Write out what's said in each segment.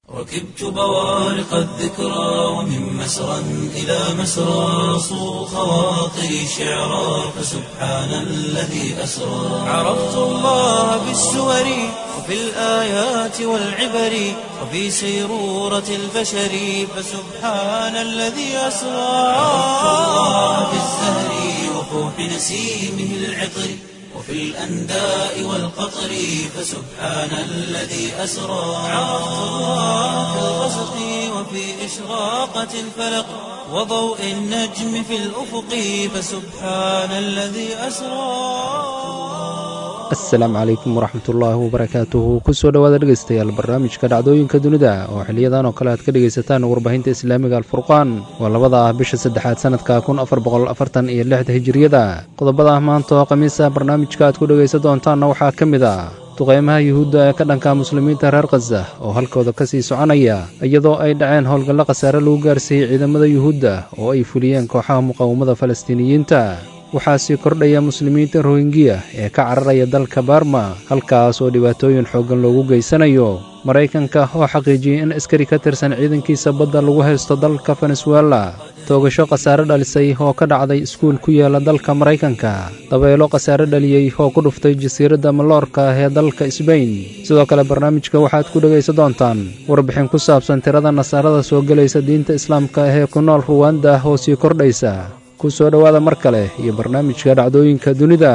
ركبت بوارق الذكرى ومن مسرى إلى مسرى صو خواطري شعرا فسبحان الذي أسرى عرفت الله بالسور وفي الآيات والعبر وفي سيرورة البشر فسبحان الذي أسرى عرفت الله بالزهر وفوح نسيمه العطر وفي الأنداء والقطر فسبحان الذي أسرى عرفت الله في الغسق وفي إشراقة الفلق وضوء النجم في الأفق فسبحان الذي أسرى asalaamu calaykum waraxmatullaahi wabarakaatuhu kusoo dhowaada dhegaystayaal barnaamijka dhacdooyinka dunida oo xiliyadan oo kale aad ka dhegaysataan warbaahinta islaamiga alfurqaan waa labada ah bisha saddexaad sanadka kun afar boqol afartan iyo lixda hijiriyada qodobada maanta oo khamiisa barnaamijka aad ku dhegaysan doontaanna waxaa ka mid ah duqeymaha yuhuudda ee ka dhanka muslimiinta reer khaza oo halkooda ka sii soconaya iyadoo ay dhaceen howlgallo khasaare lagu gaarsiiyey ciidamada yuhuudda oo ay fuliyeen kooxaha muqaawamada falastiiniyiinta waxaa sii kordhaya muslimiinta rohingiya ee ka cararaya dalka barma halkaas oo dhibaatooyin xooggan loogu geysanayo maraykanka oo xaqiijiyey in askari ka tirsan ciidankiisa badda lagu haysto dalka venesuela toogasho khasaare dhalisay oo ka dhacday iskuul ku yaala dalka maraykanka dabeelo khasaare dhaliyey oo ku dhuftay jasiiradda maloorka ee dalka sbain sidoo kale barnaamijka waxaad ku dhegaysan doontaan warbixin ku saabsan tirada nasaarada soo gelaysa diinta islaamka ee ku nool ruwanda oo sii kordhaysa ku soo dhowaada mar kale iyo barnaamijka dhacdooyinka dunida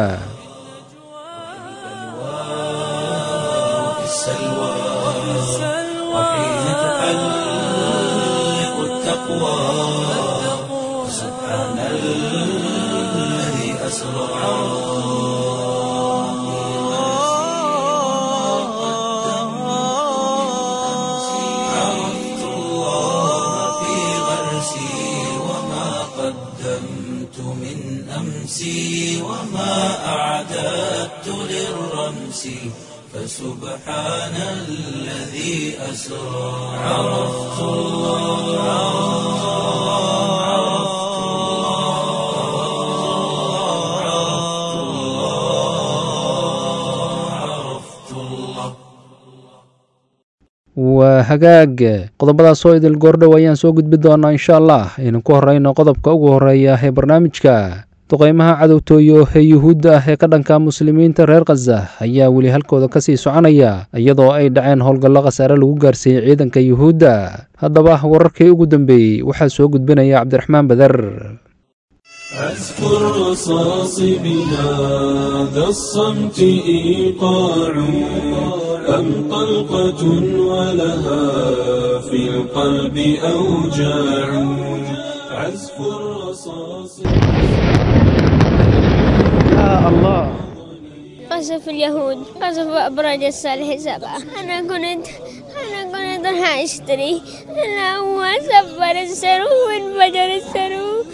في السلوى وحين تحلق التقوى سبحان الذي أسرى عرفت الله في غرسي وما قدمت من أمسي وما أعددت للرمس فسبحان الذي أسرى عرفت الله عرفت الله عرفت الله عرفت الله waa hagaag qodobadaas oo idil goordhow ayaan soo gudbi doonaa insha allah aynu ku horrayno qodobka ugu horreeya ee barnaamijka duqeymaha cadowtooyo ee yuhuudda ah ee ka dhanka muslimiinta reer khaza ayaa weli halkooda ka sii soconaya iyadoo ay dhaceen howlgallo khasaare lagu gaarsiiyey ciidanka yuhuudda haddaba wararkii ugu dambeeyey waxaa soo gudbinaya cabdiraxmaan badar أذكر رصاص بهذا الصمت إيقاع أم طلقة ولها في القلب أوجاع عزف الرصاص قصف اليهود قصف أبراج الصالح سبعة أنا كنت أنا كنت راح أشتري أنا هو سبر السرو وانفجر السرو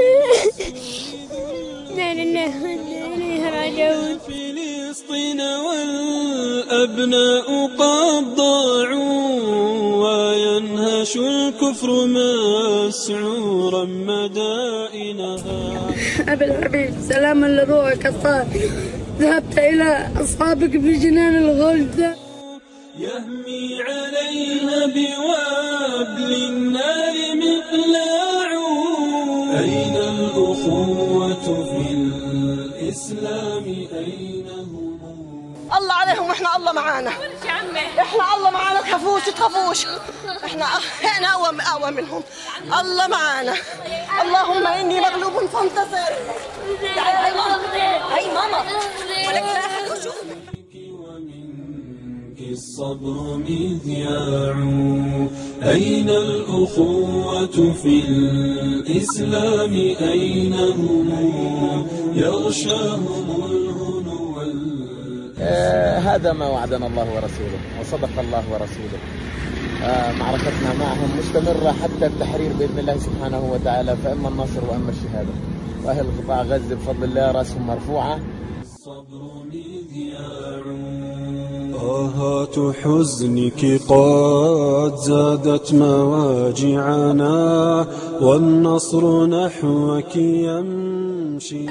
لا لله وإنا إليه راجعون فلسطين والأبناء قد ضاعوا وينهش الكفر مسعورا مدائنها أبي الحبيب سلاما لروحك الطاهر ذهبت إلى أصحابك في جنان الغلد يهمي عليها بوابل النار مقلاع أين الأخوة في الإسلام أين هم الله عليهم واحنا الله معانا احنا الله معانا تخافوش تخافوش احنا احنا اقوى اقوى منهم الله معانا اللهم اني مغلوب فانتصر تعالي هاي ماما هاي ماما ولك لا أحد يشوفك. ومنك الصبر مذياع أين الأخوة في الإسلام أين هم يغشاهم الهنو وال- آه، هذا ما وعدنا الله ورسوله وصدق الله ورسوله آه، معركتنا معهم مستمرة حتى التحرير بإذن الله سبحانه وتعالى فإما النصر وإما الشهادة وأهل قطاع غزة بفضل الله رأسهم مرفوعة الصبر مذياع آهات حزنك قد زادت مواجعنا والنصر نحوك يمشي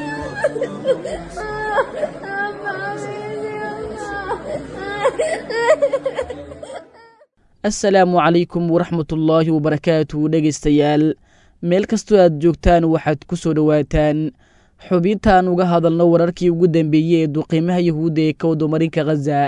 assalaamu calaykum waraxmatullaahi wabarakaatu dhegaystayaal meel kastoo aad joogtaan waxaad ku soo dhowaataan xubintaan uga hadalno wararkii ugu dambeeyey ee duqiimaha yahuudda ee ka wadomarinka khaza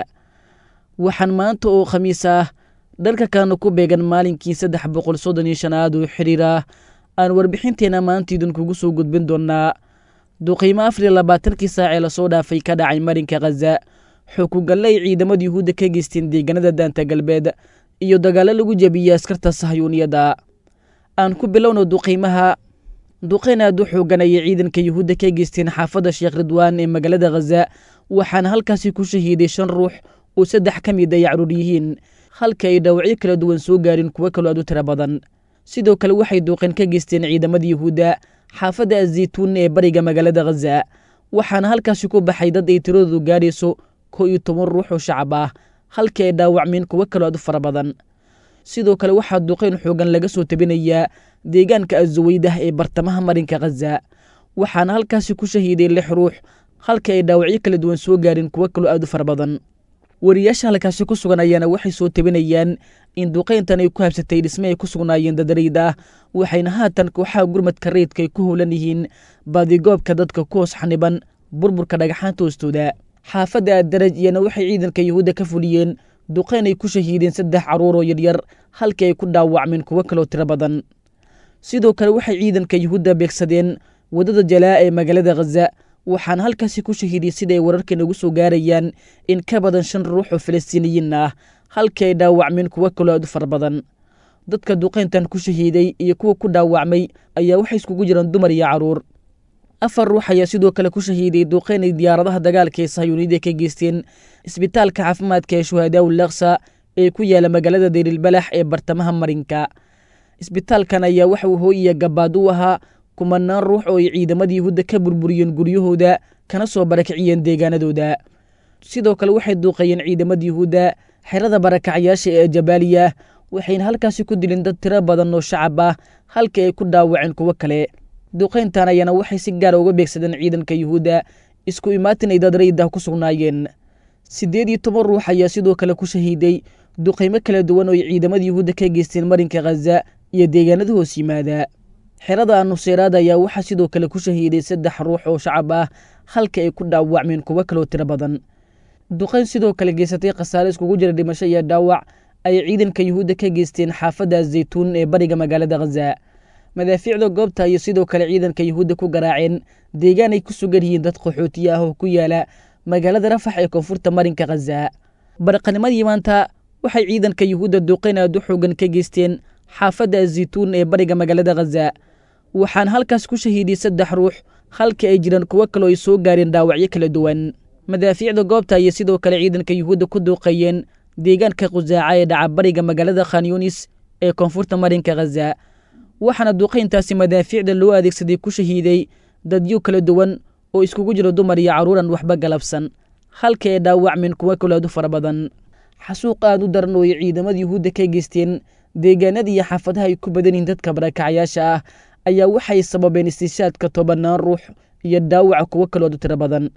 waxaan maanta oo khamiis ah dharka kalena ku beegan maalinkii saddex boqol soddon iyo shanaad oo xiriir ah aan warbixinteenna maanta idinkugu soo gudbin doonnaa duqiimo afar iyo labaatankii saac ee lasoo dhaafay ka dhacay marinka khaza xukugalle ay ciidamada yuhuudda ka geysteen deegaanada daanta galbeed iyo dagaallo lagu jebiyey askarta sahyuuniyadda aan ku bilowno duqiimaha duqeyn aad u xoogan ayay ciidanka yuhuudda ka geysteen xaafadda sheekh ridwaan ee magaalada khaza waxaana halkaasi ku shahiiday shan ruux oo saddex ka mid ay caruur yihiin halka ay dhaawacyo kala duwan soo gaarin kuwo kaloo aad u tiro badan sidoo kale waxay duuqeen ka geysteen ciidamada yuhuudda xaafadda azaytuun ee bariga magaalada khaza waxaana halkaasi ku baxay dad ay tiradoodu gaarayso kow iyo toban ruux oo shacab ah halkii ay dhaawacmeen kuwo kaloo aad u fara badan sidoo kale waxaa duqeyn xoogan laga soo tabinayaa deegaanka azuweydah ee bartamaha marinka khaza waxaana halkaasi ku shahiiday lix ruux halka ay dhaawacyo kala duwan soo gaarin kuwo kaloo aad u fara badan wariyaasha halkaasi ku sugan ayaana waxay soo tabinayaan in duqeyntan ay ku habsatay dhisme ay ku sugnaayeen dadarayda ah waxayna haatan kooxaha gurmadka rayidka ay ku howlan yihiin baadigoobka dadka ku hoos xaniban burburka dhagaxaanta hoostooda xaafadda addaraj iyana waxay ciidanka yuhuudda ka fuliyeen duqeyn ay ku shahiideen saddex carruur oo yaryar halkii ay ku dhaawacmeen kuwo kaloo tiro badan sidoo kale waxay ciidanka yuhuudda beegsadeen waddada jalaa ee magaalada khaza waxaana halkaasi ku shahiiday sida ay wararkan ugu soo gaarayaan in ka badan shan ruux oo falastiiniyiin ah halkii ay dhaawacmeen kuwo kaloo aad u fara badan dadka duqeyntan ku shahiiday iyo kuwa ku dhaawacmay ayaa waxay iskugu jiraan dumar iyo carruur afar ruux ayaa sidoo kale ku shahiiday duqeyn ay diyaaradaha dagaalka ee sahyuuniyada ka geysteen isbitaalka caafimaadka ee shuhadaaw laksa ee ku yaala magaalada dayrilbalax ee bartamaha marinka isbitaalkan ayaa waxa uu hooyiya gabaad u ahaa kumanaan ruux oo ay ciidamada yuhuudda ka burburiyeen guryahooda kana soo barakiciyeen deegaanadooda sidoo kale waxay duuqeeyeen ciidamada yuhuudda xerada barakacyaasha ee jabaaliya waxayna halkaasi ku dileen dad tiro badan oo shacab ah halkii ay ku dhaawaceen kuwo kale duqeyntan ayaana waxay si gaara uga beegsadeen ciidanka yuhuudda isku imaatin ay dad raydah ku sugnaayeen siddeed iyo toban ruux ayaa sidoo kale ku shahiiday duqeymo kala duwan oo ay ciidamada yuhuudda ka geysteen marinka khaza iyo deegaanada hoos yimaada xerada anuseyraad ayaa waxaa sidoo kale ku shahiiday saddex ruux oo shacab ah halka ay ku dhaawacmeen kuwo kaloo tiro badan duqeyn sidoo kale geysatay khasaare iskugu jira dhimasho iyo dhaawac ayay ciidanka yuhuudda ka geysteen xaafadda zaytuun ee bariga magaalada khaza madaafiicda goobta ayay sidoo kale ciidanka yuhuudda ku garaaceen deegaan ay ku sugan yihiin dad qaxootiye ah oo ku yaala magaalada rafax ee koonfurta marinka khaza barqanimadii maanta waxay ciidanka yuhuudda duqeyn aad u xoogan ka geysteen xaafadda azaytuun ee bariga magaalada khaza waxaana halkaas ku shahiiday saddex ruux halkii ay jiraan kuwo kaloo ay soo gaareen dhaawacyo kala duwan madaafiicda goobta ayay sidoo kale ciidanka yuhuudda ku duuqeeyeen deegaanka khusaaca ee dhaca bariga magaalada khanyunis ee koonfurta marinka khaza waxaana duqeyntaasi madaafiicda loo adeegsaday ku shahiiday dadyo kala duwan oo iskugu jiro dumar iyo carruuran waxba galabsan halkii ay dhaawacmeen kuwo kaloo aad u fara badan xasuuq aad u daran oo ay ciidamada yuhuudda ka geysteen deegaanada iyo xaafadaha ay ku badan yihiin dadka barakacyaasha ah ayaa waxay sababeen istishaadka tobannaan ruux iyo dhaawaca kuwo kaloo aad u tiro badan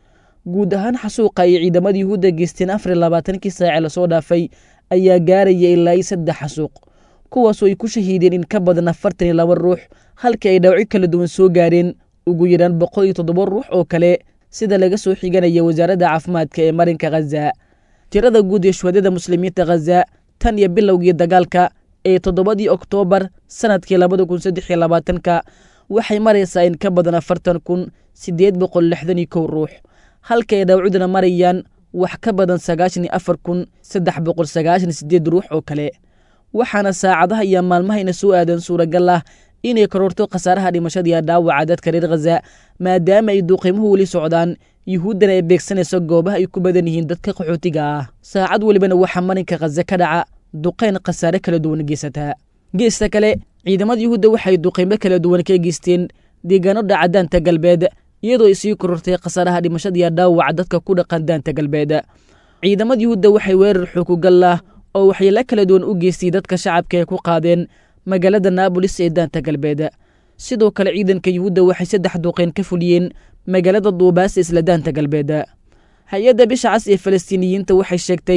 guud ahaan xasuuqa ay ciidamada yuhuudda geysteen afar iyo labaatankii saace lasoo dhaafay ayaa gaaraya ilaa iyo saddex xasuuq kuwaasoo ay ku shahiideen in ka badan afartan iyo laba ruux halkii ay dhaawacyo kala duwan soo gaareen ugu yaraan boqol iyo toddoba ruux oo kale sida laga soo xiganaya wasaaradda caafimaadka ee marinka khaza tirada guud ee shuhadada muslimiinta khaza tan iyo bilowgii dagaalka ee toddobadii oktoobar sannadkii labada kun saddex iyo labaatanka waxay maraysaa in ka badan afartan kun siddeed boqol lixdan iyo kow ruux halka ay dhaawacuduna marayaan wax ka badan sagaashan iyo afar kun saddex boqol sagaashan iyo siddeed ruux oo kale waxaana saacadaha iyo maalmahayna soo aadan suuragal ah inay kororto khasaaraha dhimashada iyo dhaawaca dadka reer khaza maadaama ay duuqiimuhu weli socdaan yuhuuddana ay beegsanayso goobaha ay ku badan yihiin dadka qaxootiga ah saacad welibana waxaa marinka khaza ka dhaca duqayn khasaare kala duwan geysataa geesta kale ciidamada yuhuudda waxay duqaymo kala duwan ka geysteen deegaano dhaca daanta galbeed iyadoo ay sii korortay khasaaraha dhimashada iyo dhaawaca dadka ku dhaqan daanta galbeed ciidamada yuhuudda waxay weerar xukugal ah oo waxyeelo kala duwan u geystay dadka shacabka ay ku qaadeen magaalada naabolis ee daanta galbeed sidoo kale ciidanka yuhuudda waxay saddex duqayn ka fuliyeen magaalada duubaas isla daanta galbeed hay-adda bisha cas ee falastiiniyiinta waxay sheegtay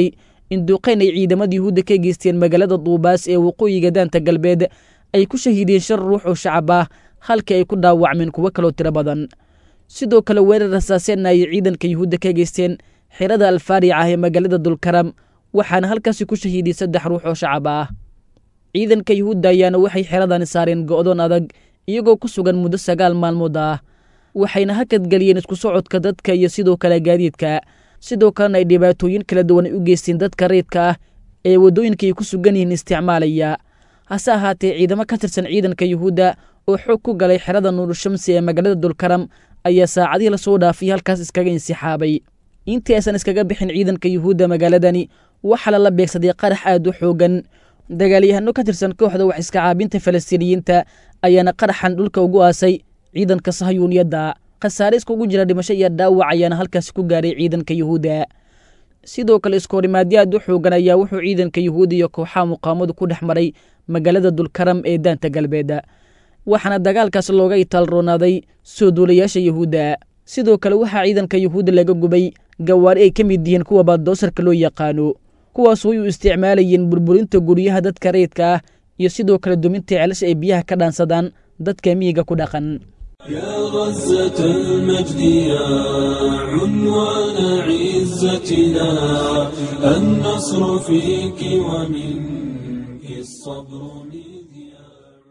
in duqayn ay ciidamada yuhuudda ka geysteen magaalada duubaas ee waqooyiga daanta galbeed ay ku shahiideen shan ruux oo shacab ah halkii ay ku dhaawacmeen kuwo kaloo tiro badan sidoo kale weerar rasaaseenna ayay ciidanka yuhuudda ka geysteen xirada alfaarica ah ee magaalada dulkaram waxaana halkaasi ku shahiiday saddex ruux oo shacab ah ciidanka yuhuudda ayaana waxay xeradani saareen go'doon adag iyagoo ku sugan muddo sagaal maalmood ah waxayna hakadgeliyeen isku socodka dadka iyo sidoo kale gaadiidka sidoo kalena ay dhibaatooyin kala duwan ay u geysteen dadka reydka ah ee waddooyinka ay ku sugan yihiin isticmaalaya hase ahaatee ciidamo ka tirsan ciidanka yuhuudda oo xoog ku galay xerada nuurushamsi ee magaalada dulkaram ayaa saacadihii lasoo dhaafay halkaas iskaga insixaabay intii aysan iskaga bixin ciidanka yuhuudda magaaladani waxaa lala beegsaday qarax aad u xoogan dagaalyahano ka tirsan kooxda wax iska caabinta falastiiniyiinta ayaana qaraxan dhulka ugu aasay ciidanka sahayuuniyadda khasaare iskugu jira dhimasho iyo dhaawac ayaana halkaasi ku gaaray ciidanka yuhuudda sidoo kale iskoorimaadyo aad u xoogan ayaa wuxuu ciidanka yuhuudda iyo kooxaha muqaamadu ku dhex maray magaalada dulkaram ee daanta galbeed waxaana dagaalkaas looga itaalroonaaday soo duulayaasha yuhuudda sidoo kale waxaa ciidanka yuhuudda laga gubay gawaari ay ka mid yihiin kuwa baaddoosarka loo yaqaano kuwaas way u isticmaalayeen burburinta guryaha dadka rayidka ah iyo sidoo kale duminta ceelasha ay biyaha ka dhaansadaan dadka miyiga ku dhaqan يا غزة المجد يا عنوان عزتنا النصر فيك ومنك الصبر مذياع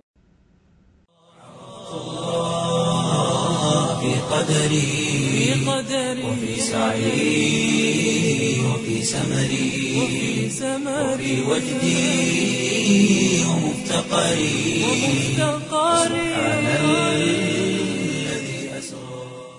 في قدري وفي سعي وفي سمري وفي وجدي ومفتقري سبحان الذي أسرى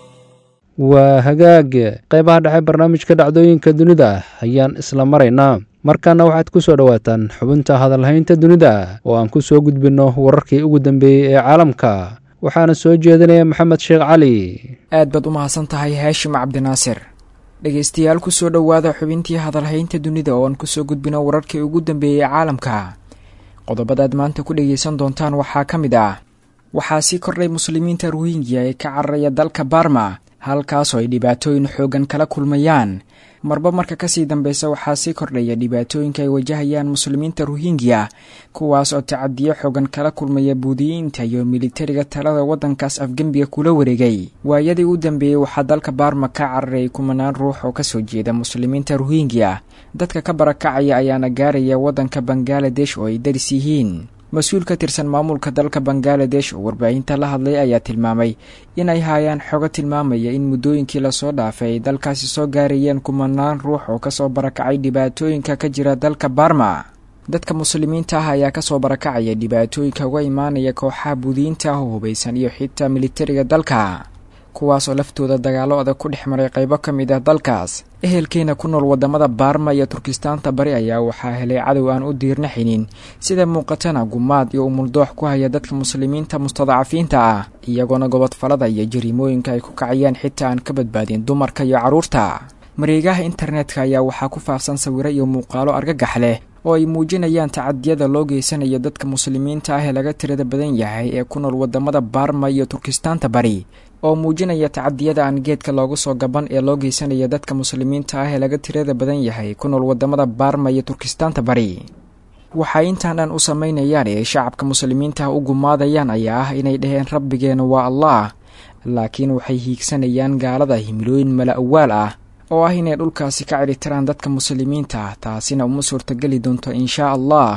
waa hagaag qaybaha dhexe barnaamijka dhacdooyinka dunida ayaan isla maraynaa markaana waxaad ku soo dhowaataan xubinta hadalhaynta dunida oo aan ku soo gudbinno wararkii ugu dambeeyey ee caalamka waxaana soo jeedinaya maxamed sheekh cali aad baad u mahadsan tahay haashim cabdinaasir dhegaystayaal kusoo dhowaada xubintii hadalhaynta dunida oo aan kusoo gudbino wararkii ugu dambeeyey ee caalamka qodobadaad maanta ku dhegaysan doontaan waxaa ka mid ah waxaa sii kordhay muslimiinta ruhingya ee ka cararaya dalka barma halkaasoo ay dhibaatooyin xoogan kala kulmayaan marba marka kasii dambeysa waxaa sii kordhaya dhibaatooyinka ay wajahayaan muslimiinta ruhingya kuwaas oo tacadiyo xoogan kala kulmaya buudiyiinta iyo militariga talada waddankaas afgembiga kula wareegay waayadii u dambeeyey waxaa dalka baarma ka cararayay kumanaan ruux oo kasoo jeeda muslimiinta ruhingya dadka ka barakacaya ayaana gaaraya waddanka bangaladesh oo ay daris yihiin mas-uul ka tirsan maamulka dalka bangaladesh oo warbaahinta la hadlay ayaa tilmaamay inay haayaan xogo tilmaamaya in muddooyinkii lasoo dhaafay ay dalkaasi soo gaarayeen kumanaan ruux oo kasoo barakacay dhibaatooyinka ka jira dalka barma dadka muslimiinta ah ayaa kasoo barakacaya dhibaatooyinka uga imaanaya kooxaha buudiyiinta ah oo hubaysan iyo xitaa militariga dalka kuwaasoo laftooda dagaalo adag ku dhex maray qaybo ka mid ah dalkaas ehelkeena ku nool wadamada baarma iyo turkistaanta bari ayaa waxaa helay cadow aan u diirnaxinin sida muuqatana gumaad iyo umuldoox ku haya dadka muslimiinta mustadacafiinta ah iyagoona gobodfalada iyo jariimooyinka ay ku kacayaan xitaa aan ka badbaadin dumarka iyo carruurta mareegaha internetka ayaa waxaa ku faafsan sawiro iyo muuqaalo argagax leh oo ay muujinayaan tacadiyada loo geysanayo dadka muslimiinta ah ee laga tirada badan yahay ee ku nool wadamada baarma iyo turkistaanta bari oo muujinaya tacadiyada aan geedka loogu soo gaban ee loo geysanaya dadka muslimiinta ah ee laga tirada badan yahay ku nool wadamada baarma iyo turkistaanta bari waxay intaan dhan u samaynayaan ee shacabka muslimiinta ah u gumaadayaan ayaa ah inay dhaheen rabbigeena waa allah laakiin waxay hiigsanayaan gaalada himilooyin mala awaal ah oo ah inay dhulkaasi ka cidhitiraan dadka muslimiinta ah taasina uma suurtageli doonto inshaa allah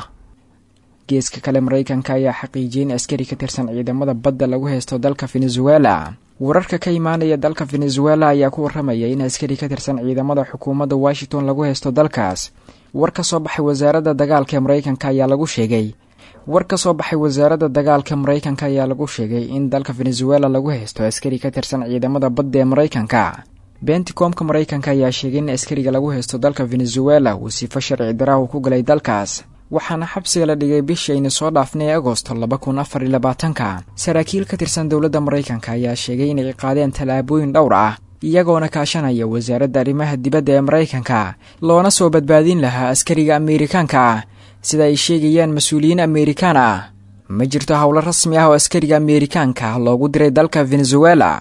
geeska kale maraykanka ayaa xaqiijiyay in askari ka tirsan ciidamada badda lagu haysto dalka venezuela wararka ka imaanaya dalka venezuela ayaa ku warramaya in askari ka tirsan ciidamada xukuumadda washington lagu haysto dalkaas war ka soo baxay wasaaradda dagaalka ee maraykanka ayaa lagu sheegay war ka soo baxay wasaaradda dagaalka maraykanka ayaa lagu sheegay in dalka venezuela lagu haysto askari ka tirsan ciidamada badda ee maraykanka benticoomka maraykanka ayaa sheegay in askariga lagu haysto dalka venezuela uu sifo sharci daraahu ku galay dalkaas waxaana xabsiga la dhigay bishayna soo dhaafnay agosto laba kun afar iyo labaatanka saraakiil ka tirsan dowladda maraykanka ayaa sheegay inay qaadeen tallaabooyin dhowr ah iyagoona kaashanaya wasaaradda arrimaha dibadda ee maraykanka loona soo badbaadin lahaa askariga ameerikaanka ah sida ay sheegayaan mas-uuliyiin ameerikaan ah ma jirto howlo rasmi ah oo askariga ameerikaanka loogu diray dalka venezuela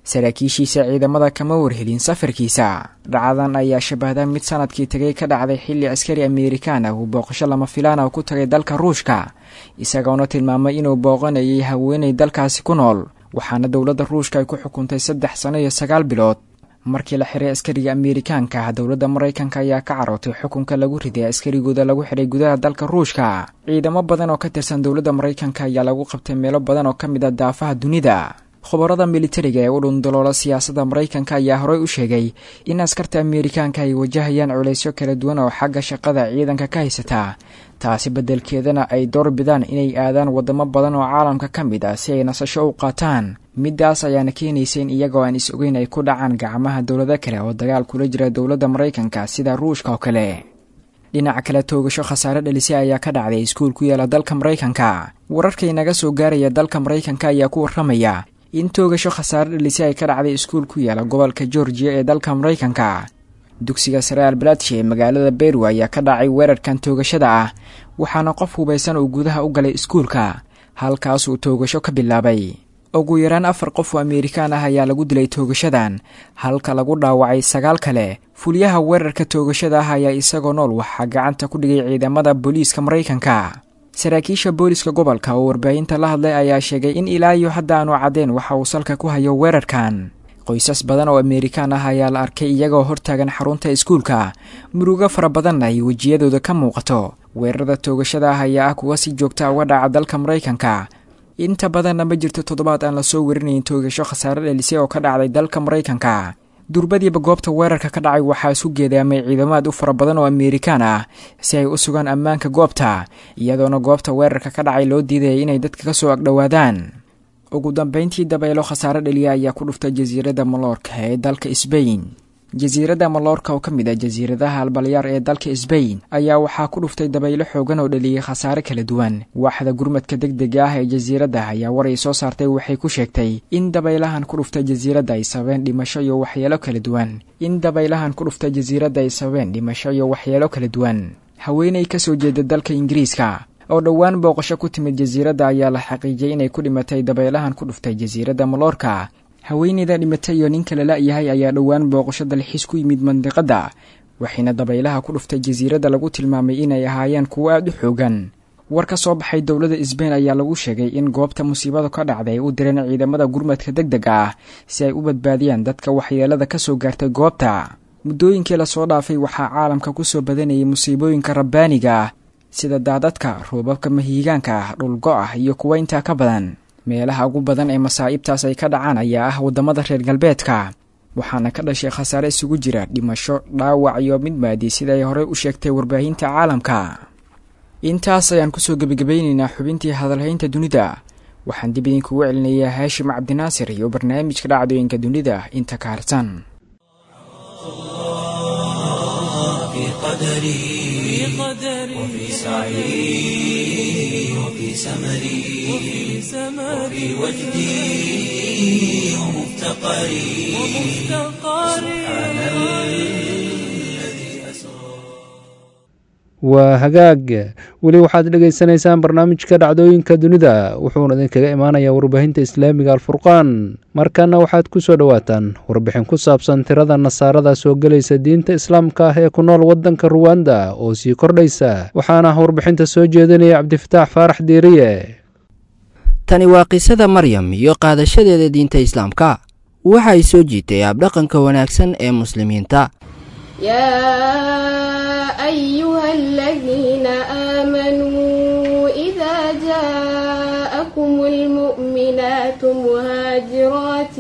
saraakiishiisa ciidamada kama warhelin safarkiisa dhacdadan ayaa shabahda mid sanadkii tegay ka dhacday xilli askari amerikaan ah uu booqasho lama filaan ah ku tagay dalka ruushka isagoona tilmaamay inuu booqanayay haweenay dalkaasi ku nool waxaana dowladda ruushka ay ku xukuntay saddex sano iyo sagaal bilood markii la xiray askariga amerikaanka ah dowladda maraykanka ayaa ka carootay xukunka lagu riday askarigooda lagu xiray gudaha dalka ruushka ciidamo badan oo ka tirsan dowladda maraykanka ayaa lagu qabtay meelo badan oo ka mid a daafaha dunida khubarada militariga ee u dhundaloola siyaasadda maraykanka ayaa horey u sheegay in askarta amerikaanka ay wajahayaan culaysyo kala duwan oo xagga shaqada ciidanka ka haysataa taasi beddelkeedana ay door bidaan inay aadaan waddamo badan oo caalamka ka mid ah si ay nasasho u qaataan middaas ayaana keenaysa in iyagoo aan is ogeyn ay ku dhacaan gacmaha dowlado kale oo dagaal kula jira dowladda maraykanka sida ruushka oo kale dhinaca kale toogasho khasaare dhalisay ayaa ka dhacday iskuul ku yaala dalka maraykanka wararkay naga soo gaaraya dalka maraykanka ayaa ku warramaya in toogasho khasaare dhalisay ay ka dhacday iskuul ku yaala gobolka georgiya ee dalka maraykanka dugsiga sare albaladshe ee magaalada beru ayaa ka dhacay weerarkan toogashada ah waxaana qof hubaysan uu gudaha u galay iskuulka halkaasuu toogasho ka bilaabay ugu yaraan afar qof oo amerikaan ah ayaa lagu dilay toogashadan halka lagu dhaawacay sagaal kale fulyaha weerarka toogashada ah ayaa isagoo nool waxaa gacanta ku dhigay ciidamada booliiska maraykanka saraakiisha booliska gobolka oo warbaahinta la hadlay ayaa sheegay in ilaa iyo hadda aanu caddeen waxa uu salka ku hayo weerarkan qoysas badan oo amerikaan ah ayaa la arkay iyagoo hortaagan xarunta iskuulka murugo fara badanna ay wejiyadooda ka muuqato weerarada toogashada ah ayaa ah kuwa si joogta uga dhaca dalka maraykanka inta badanna ma jirto toddobaad aan lasoo werinayn toogasho khasaare dhelisay oo ka dhacday dalka maraykanka durbadiiba goobta weerarka ka dhacay waxaa isu geedaamay ciidamaad u fara badan oo amerikaan ah si ay u sugaan ammaanka goobta iyadoona goobta weerarka ka dhacay loo diidayay inay dadka ka soo agdhowaadaan ugu dambeyntii dabaylo khasaare dheliya ayaa ku dhuftay jasiiradda maloorka ee dalka sbain jasiiradda maloorka oo ka mid ah jasiiradaha albalyaar ee dalka sbain ayaa waxaa ku dhuftay dabaylo xoogan oo dhaliyay khasaare kala duwan waaxda gurmadka deg dega ah ee jasiiradda ayaa war ay soo saartay waxay ku sheegtay in dabaylahan ku dhuftay jasiiradda ay sababeen dhimasho iyo waxyeelo kala duwan in dabaylahan ku dhuftay jasiiradda ay sababeen dhimasho iyo waxyeelo kala duwan haweenay ka soo jeeda dalka ingiriiska oo dhowaan booqasho ku timid jasiiradda ayaa la xaqiijiyey inay ku dhimatay dabaylahan ku dhuftay jasiiradda maloorka haweeneyda dhimatay iyo ninka lala yahay ayaa dhowaan booqasho dalxiis ku yimid mandiqadda waxayna dabaylaha ku dhuftay jasiiradda lagu tilmaamay inay ahaayeen kuwo aada u xoogan war ka soo baxay dowladda sbain ayaa lagu sheegay in goobta musiibada ka dhacday ay u direen ciidamada gurmadka deg dega ah si ay u badbaadiyaan dadka waxyeelada ka soo gaartay goobta muddooyinkii lasoo dhaafay waxaa caalamka ku soo badanayay musiibooyinka rabbaaniga ah sida daadadka roobabka mahiigaanka ah dhulgo ah iyo kuwa intaa ka badan meelaha ugu badan ee masaa'ibtaas ay ka dhacaan ayaa ah waddamada reer galbeedka waxaana ka dhashay khasaare isugu jira dhimasho dhaawac iyo mid maadi sida ay horey u sheegtay warbaahinta caalamka intaas ayaan kusoo gebagabaynaynaa xubintii hadalhaynta dunida waxaan dib idinkugu celinayaa haashim cabdinaasir iyo barnaamijka dhacdooyinka dunida inta ka harsan وفي سعي وفي سمري وفي وجدي ومفتقري سبحان الذي أسرى waa hagaag weli waxaad dhegaysanaysaan barnaamijka dhacdooyinka dunida wuxuuna idinkaga imaanayaa warbaahinta islaamiga alfurqaan markana waxaad ku soo dhowaataan warbixin ku saabsan tirada nasaarada soo gelaysa diinta islaamka ah ee ku nool waddanka ruwanda oo sii kordhaysa waxaana warbixinta soo jeedinaya cabdifataax faarax diiriye tani waa qisada maryam iyo qaadashadeeda diinta islaamka waxa ay soo jiitay abdhaqanka wanaagsan ee muslimiinta أيها الذين آمنوا إذا جاءكم المؤمنات مهاجرات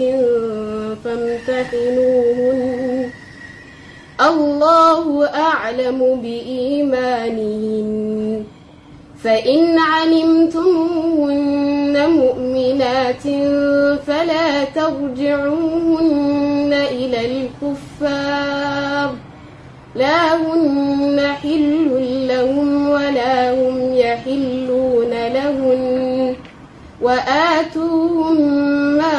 فامتحنوهن الله أعلم بإيمانهن فإن علمتموهن مؤمنات فلا ترجعوهن إلى الكفار لا هن حل لهم ولا هم يحلون لهن وآتوهم ما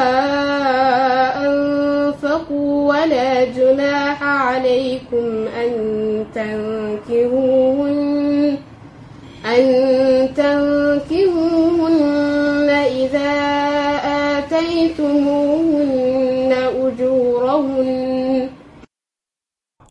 أنفقوا ولا جناح عليكم أن تنكهوهن أن تنكهوهن إذا آتيتموهن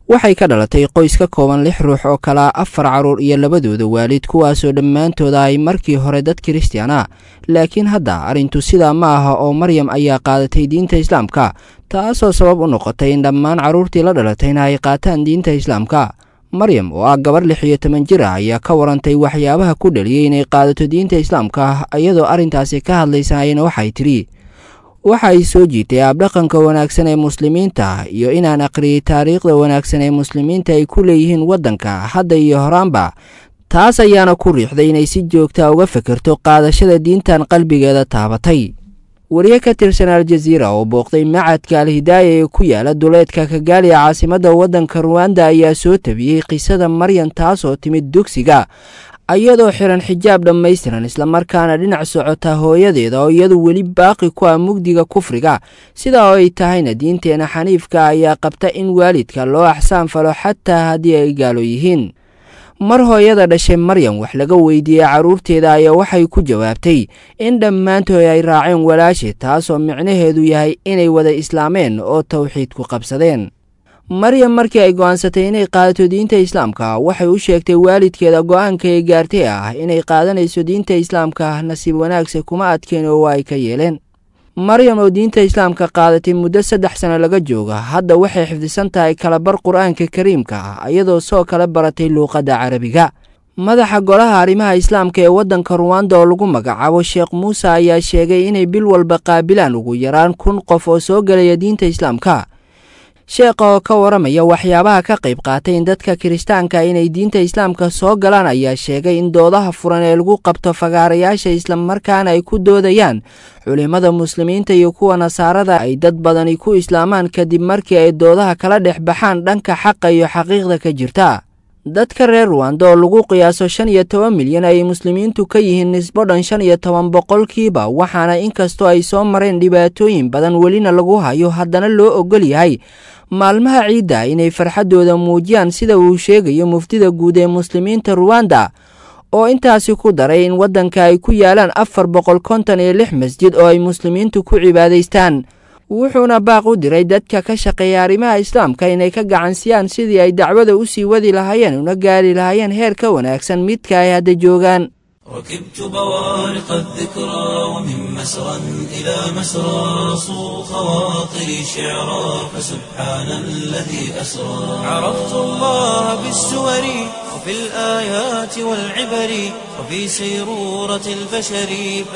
waxay ka dhalatay qoys ka kooban lix ruux oo kalaa afar carruur iyo labadooda waalid kuwaasoo dhammaantooda ay markii hore dad kiristiyaan ah laakiin hadda arrintu sidaa ma aha oo maryam ayaa qaadatay diinta islaamka taasoo sabab u noqotay in dhammaan carruurtii la dhalatayna ay qaataan diinta islaamka maryam oo ah gabar lix iyo toban jir ah ayaa ka warantay waxyaabaha ku dhaliyey inay qaadato diinta islaamka iyadoo arrintaasi ka hadlaysayna waxay tidhi waxa ay soo jiitay abdhaqanka wanaagsan ee muslimiinta iyo inaan aqriyey taariikhda wanaagsan ee muslimiinta ay ku leeyihiin waddanka hadda iyo horaanba taas ayaana ku riixday inay si joogta uga fekerto qaadashada diintan qalbigeeda taabatay wariye ka tirsan aljaziira oo booqday macadka alhidaaya ee ku yaala duleedka kagaali caasimadda waddanka ruwanda ayaa soo tabiyey qisada maryan taasoo timid dugsiga iyadoo xiran xijaab dhammaystiran islamarkaana dhinac socota hooyadeeda oo iyadu weli baaqi ku ah mugdiga kufriga sidaa oo ay tahayna diinteena xaniifka ayaa qabta in waalidka loo axsaan falo xataa haddii ay gaalo yihiin mar hooyada dhashay maryam wax laga weydiiyey carruurteeda ayaa waxay ku jawaabtay in dhammaantood ay raaceen walaashe taasoo micnaheedu yahay inay wada islaameen oo tawxiidku qabsadeen maryam markii ay go'aansatay inay qaadato diinta islaamka waxay u sheegtay waalidkeeda go'aanka ay gaartay ah inay qaadanayso diinta islaamka nasiib wanaagse kuma adkeen oo waa ay ka yeeleen maryam oo diinta islaamka qaadatay muddo saddex sano laga jooga hadda waxay xifdisan tahay kalabar qur'aanka kariimka ah iyadoo soo kala baratay luuqadda carabiga madaxa golaha arrimaha islaamka ee waddanka ruwanda oo lagu magacaabo sheekh muuse ayaa sheegay inay bil walba qaabilaan ugu yaraan kun qof oo soo gelaya diinta islaamka sheekha oo ka waramaya waxyaabaha ka qayb qaatay in dadka kiristaanka inay diinta islaamka soo galaan ayaa sheegay in doodaha furan ee lagu qabto fagaarayaasha islamarkaana ay ku doodayaan culimmada muslimiinta iyo kuwa nasaarada ay dad badani ku islaamaan kadib markii ay doodaha kala dhex baxaan dhanka xaqa iyo xaqiiqda ka jirta dadka reer ruwanda oo lagu qiyaaso shan iyo toban milyan ay muslimiintu ka yihiin nisbo dhan shan iyo toban boqolkiiba waxaana inkastoo ay soo mareen dhibaatooyin badan welina lagu hayo haddana loo ogol yahay maalmaha ciidda inay farxaddooda muujiyaan sida uu sheegayo muftida guud ee muslimiinta ruwanda oo intaasi ku daray in waddanka ay ku yaalaan afar boqol konton iyo lix masjid oo ay muslimiintu ku cibaadaystaan wuxuuna baaq u diray dadka ka shaqeeya arrimaha islaamka inay ka gacansiyaan sidii ay dacwada u sii wadi lahaayeen una gaari lahaayeen heer ka wanaagsan midka ay hadda joogaan ركبت بوارق الذكرى ومن مسرى إلى مسرى صو خواطري شعرا فسبحان الذي أسرى عرفت الله بالسور وفي الآيات والعبر وفي سيرورة البشر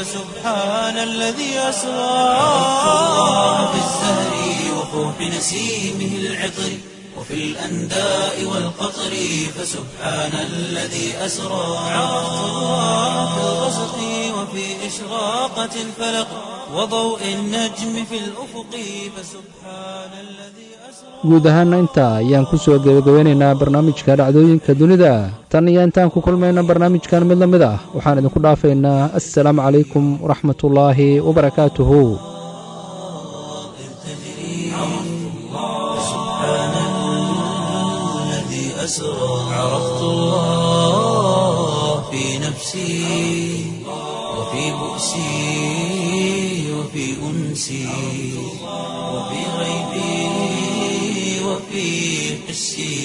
فسبحان الذي أسرى عرفت الله بالزهر وفوح نسيمه العطر وفي الأنداء والقطر فسبحان الذي أسرى عرفت الله في الغسق وفي إشراقة الفلق وضوء النجم في الأفق فسبحان الذي guud ahaanna intaa ayaan ku soo gebagabeynaynaa barnaamijka dhacdooyinka dunida tan iyo intaan ku kulmayna barnaamijkan mid la mid ah waxaan idinku dhaafaynaa assalaamu calaykum waraxmatullaahi wabarakaatuhu أسرى عرفت الله في نفسي وفي بؤسي وفي أنسي وفي غيبي وفي حسي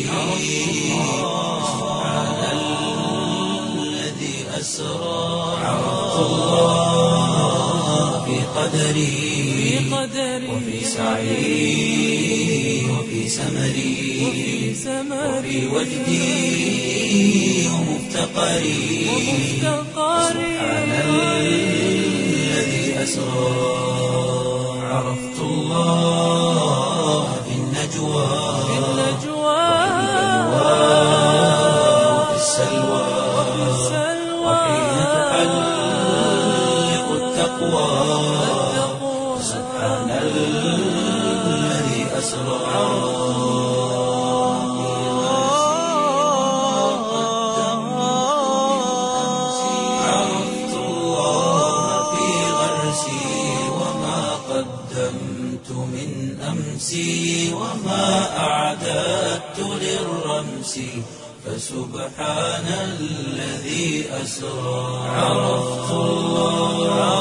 سبحان الذي أسرى عرفت الله في قدري وفي سعي وفي سمري وفي وجدي ومفتقري سبحان الذي أسرى عرفت الله في النجوى وفي السلوى وحين تحلق التقوى سبحان الذي أسرى عرفت الله في غرسي وما قدمت من أمسي وما أعددت للرمس فسبحان الذي أسرى عرفت الله